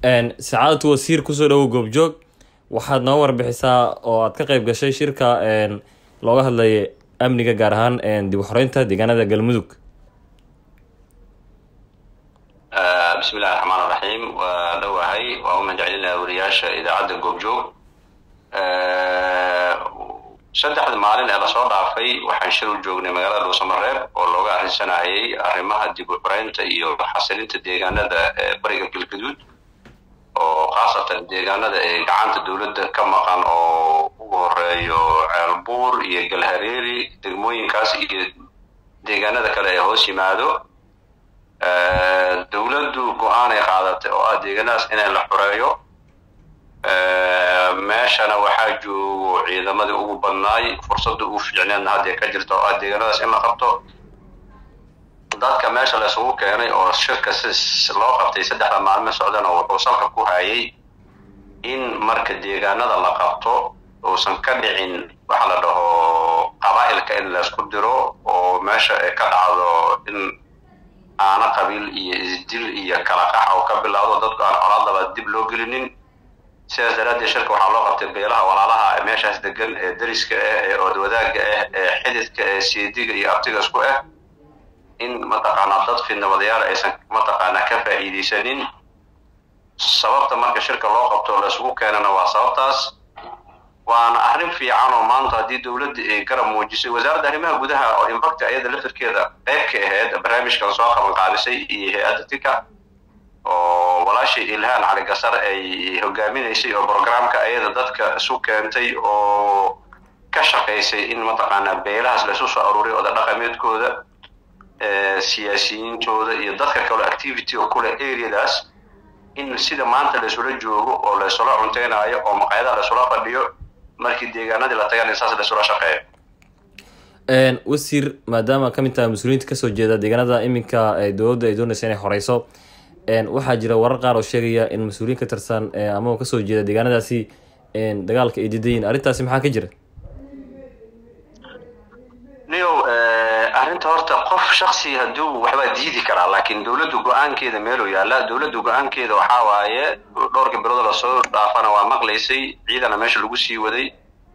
sacaadatu wasiir kusoo dhawow goobjoog waxaad noo warbixisaa oo aad ka qeyb gashay shirka looga hadlaya amniga gaar ahaan dib u xoreynta deegaanada galmudug bismi illahi raxmaan raxiim waa dhowahay waa u mahadcelinaya wariyaasha idaacadda goobjoog saddexda maalin ee lasoo dhaafay waxaan shir u joognay magaalada dhuusamareeb oo looga arrinsanayay arrimaha dib u xoreynta iyo xasilinta deegaanada bariga galgaduud oo khaasatan deegaanada ee gacanta dowladda ka maqan oo ugu horeeyo ceelbuur iyo galhareeri degmooyinkaas iyo deegaanada kale ee hoos yimaado dowladdu go-aanay qaadatay oo ah deegaanadaas inay la xoreeyo meeshana waxaa joogo ciidamadii ugu badnaay fursadda ugu fiicneedna haddee ka jirta oo ah deegaanadaas in la qabto dadka meesha la isugu keenay oo shirka si loo qabtay saddexda maalmo socdana wuxuu salka ku hayay in marka deegaanada la qabto uusan ka dhicin waxa la dhaho qabaa'ilka in laysku diro oo meesha ay ka dhacdo in aana qabiil iyo isdil iyo kala qax oo ka bilaawdo dadku aan colaadaba dib loo gelinin sidaas daraaddeed shirka waxaa loo qabtay beelaha walaalaha ee meeshaas degan ee dariska ah ee oodwadaaga ah ee xididka ee seediga iyo abtiga isku ah in mataqaanaa dad fidnamadayaal aysan mataqaanaa ka faa'iidaysanin sababta marka shirka loo qabto la isugu keenana waa sababtaas waana arrin fiican oo maanta haddii dowladda ay garab muujisay wasaaradda arrimaha gudaha oo impacta ayada lafirkeeda qayb ka ahayd barnaamijkan soo qaban qaabisay iyo hay-adda tika oo walaashii ilhaan cali gasar ay hogaaminaysay oo programka ayada dadka isu keentay oo ka shaqaysay in mataqaanaa beelahaas laysu soo aruuriy oda dhaqameedkooda siyaasiyiintooda iyo dadka kale activity oo kule areadaas in sida maanta laysula joogo oo laysula cunteynayo oo maqaayadaha laysula fadhiyo markii deegaanadii la tagan in saas laysula shaqeeyo wasiir maadaama ka mid taha mas-uuliyiinta kasoo jeeda deegaanada iminka dowladda ay doonaysa inay horeyso waxaa jira warar qaar oo sheegaya in mas-uuliyiin ka tirsan ama kasoo jeeda deegaanadaasi dagaalka ay didayiin arrintaasi maxaa ka jira niyow arrinta horta qof shaksi hadduu waxbaa diidi karaa laakiin dowladdu go-aankeeda meeluu yaalla dowladdu go-aankeeda waxaa waaye dhowrka bilood lasoo dhaafana waa maqlaysay ciidana meesha lagu sii waday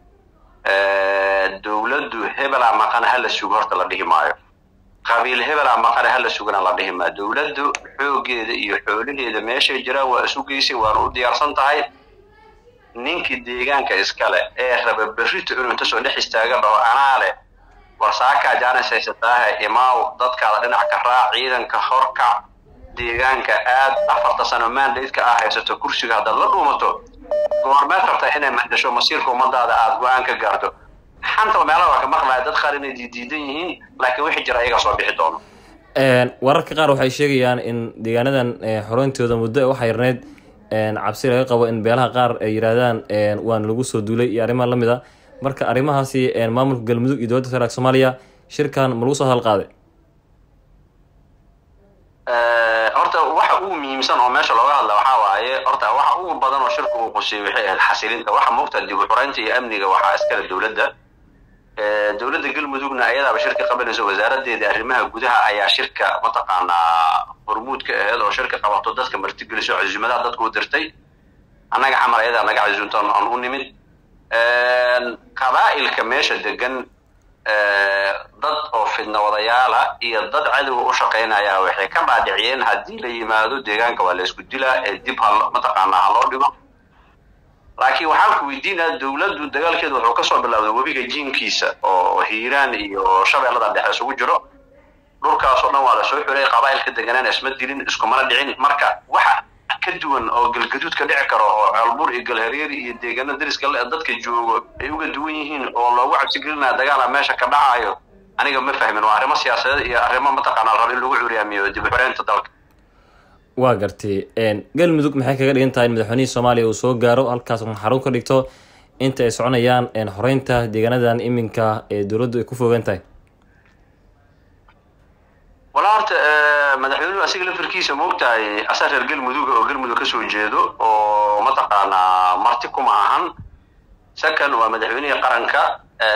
dowladdu hebelaa maqana hala sugo horta la dhihi maayo qabiil hebelaa maqana hala sugana la dhihi maayo dowladdu xoogeeda iyo xoolaheeda meeshay jiraan waa isu geysay waana u diyaarsan tahay ninkii deegaanka iskale ee raba berrito inuu inta soo dhex istaaga dhaho anaa leh warsaakaa jaanis haysataahe imaaw dadkaada dhinac ka raac ciidanka horkac deegaanka aad afarta sano mandatka ah haysato kursiga haddaad la dhuumato goormeed rabtaa inay mahdasho masiirka ummadaada aada go-aan ka gaarto xanta meelaha waa ka maqlaya dad qaar inay diidiidan yihiin laakiin wixii jira ayagaa soo bixi doono wararka qaar waxay sheegayaan in deegaanadan xoreyntooda muddo waxaa yarneyd cabsi laga qabo in beelaha qaar ay yiraahdaan waan lagu soo duulay iyo arrimaha lamid a marka arrimahaasi maamulka galmudug iyo dowladda federaalk soomaaliya shirkan ma lagu soo hadalqaaday horta waxa ugu muhiimsan oo meesha looga hadla waxaa waaye horta waxa ugu badan oo shirka uu qusiyay waxay ahayd xasilinta waxa moogta dib u xoreynta iyo amniga waxaa iskale dowladda dowladda galmudugna ayadaaba shirka qabanayso wasaaradeeda arrimaha gudaha ayaa shirka mataqaanaa hormuud ka ahayd oo shirka qabato dadka martigeliso casuumadaha dadku u dirtay annaga xamar ayadaa naga casuumta aan u nimid qabaa'ilka meesha degan dad oo fidna wadayaala iyo dad cadowga u shaqaynaya waxay ka dhaadhiciyeen haddii la yimaado deegaanka waa la isku dilaa ee dib ha mataqaanaa ha loo dhigo laakiin waxaan ku weydiinaya dowladdu dagaalkeedu wuxuu kasoo bilowday webiga jiinkiisa oo hiiraan iyo shabeellada dhexe isugu jiro dhulkaasoo dhan waa lasoo xulay qabaa'ilka deganaan isma dilin iskumana dhicin marka waxa ka duwan oo galgaduud ka dhici karo oo ceelbuur iyo galhareeri iyo deegaana dariska dadka joogo ay uga duwan yihiin oo loogu cabsigelinaya dagaala meesha ka dhacayo aniga ma fahmin waa arrimo siyaasadeed iyo arrimo mataqaanaa raba in lagu curiyaamiyo dib u xoreynta dalka waa gartay galmudug maxay kaga dhigan tahay in madaxweynihii soomaaliya uu soo gaaro halkaas xarun ka dhigto inta ay soconayaan xoreynta deegaanadan iminka ee dowladdu ay ku fogan tahay walaa horta madaxweynuhu asiga lafirkiisa moogtahay asaa reer galmudug oo galmudug kasoo jeedo oo mataqaanaa marti kuma ahan second waa madaxweynihii qaranka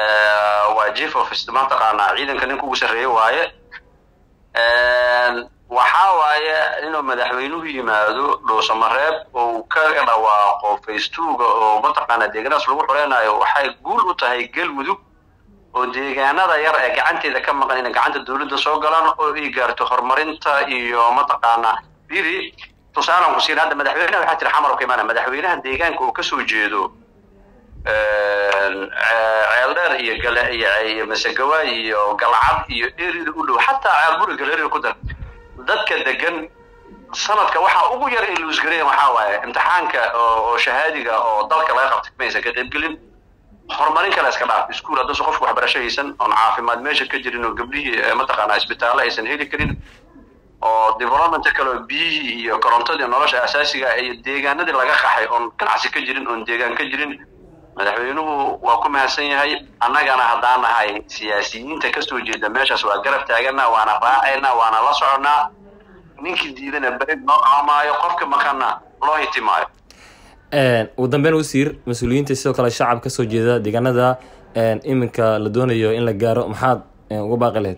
waa chief of mataqaanaa ciidanka ninka ugu sarreeye waaye waxaa waaye inuu madaxweynuhu yimaado dhuusamareeb oo ka dhawaaqo faystuuga oo mataqaana deegaanaas lagu xoreynayo waxay guul u tahay galmudug oo deegaanada yar ee gacanteeda ka maqan inay gacanta dowladda soo galaan oo ay gaarto horumarinta iyo mataqaana biri tusaalan ku siin hadda madaxweynaha waxaa tiri xamar ka imaana madaxweynaha deegaanka uu kasoo jeedo ceeldheer iyo gale iyo iyo masegawaay iyo galcad iyo erida u dhow xataa ceelburi galeeriga ku dar dadka degan sanadka waxaa ugu yar ay luusgareyan waxaa waaye imtixaanka oo shahaadiga oo dalka laga qabtay maysan ka qaybgelin horumarin kale iska dhaaf iskuul haddase qofku waxbarasho haysan oon caafimaad meesha ka jirin oo gabdhihii mataqaanaa isbitaallo aysan heli karin oo development kale oo biyihii iyo korontadii nolosha asaasiga iyo deegaanadii laga qaxay oon ganacsi ka jirin oon deegaan ka jirin madaxweynuhu waa ku mahadsan yahay annagana haddaan nahay siyaasiyiinta kasoo jeeda meeshaas waa garab taagana waana raacayna waana la soconnaa ninkii diidana berid noo qaamaayo qofka maqanna loo hitimaayo ugu dambeyn wasiir mas-uuliyiinta sidoo kale shacab kasoo jeeda deegaanada iminka la doonayo in la gaaro maxaad uga baaqi lahayd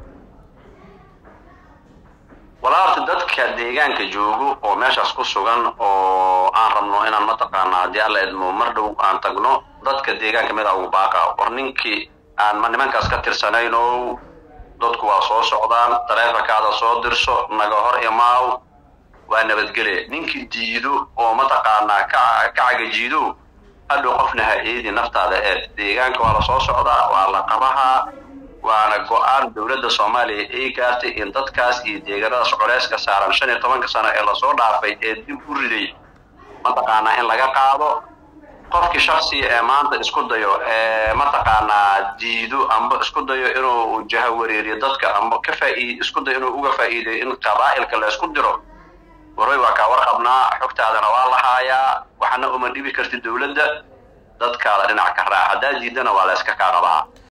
walaalta dadka deegaanka joogo oo meeshaas ku sugan oo aan rabno inaan mataqaana haddii alla idmo mar dhow aan tagno dadka deegaanka mida ugu baaqa war ninkii aan ma nimankaas ka tirsanayno dadku waa soo socdaan taleefankaada soo dirso naga hor imaaw waa nabadgele ninkii diido oo mataqaanaa ka ka cagajiido hadhow qofna ha eedi naftaada eed deegaanka waa la soo socdaa waa la qabahaa waana go-aan dowladda soomaaliya ay gaartay in dadkaas iyo deegaanadaas culeyska saaran shan iyo tobanka sano ee lasoo dhaafay ee dib u riday mataqaanaa in laga qaado qofkii shaksiga ee maanta isku dayo ee mataqaanaa diido amba isku dayo inuu jaha wareeriyo dadka amba ka faa'iid isku dayo inuu uga faa'iidayo in qabaa'ilka la isku diro waray waa kaa warqabnaa xogtaadana waa lahaayaa waxna uma dhibi karti dowladda dadkaada dhinac ka raac haddaa diidana waa la iska kaa qabaa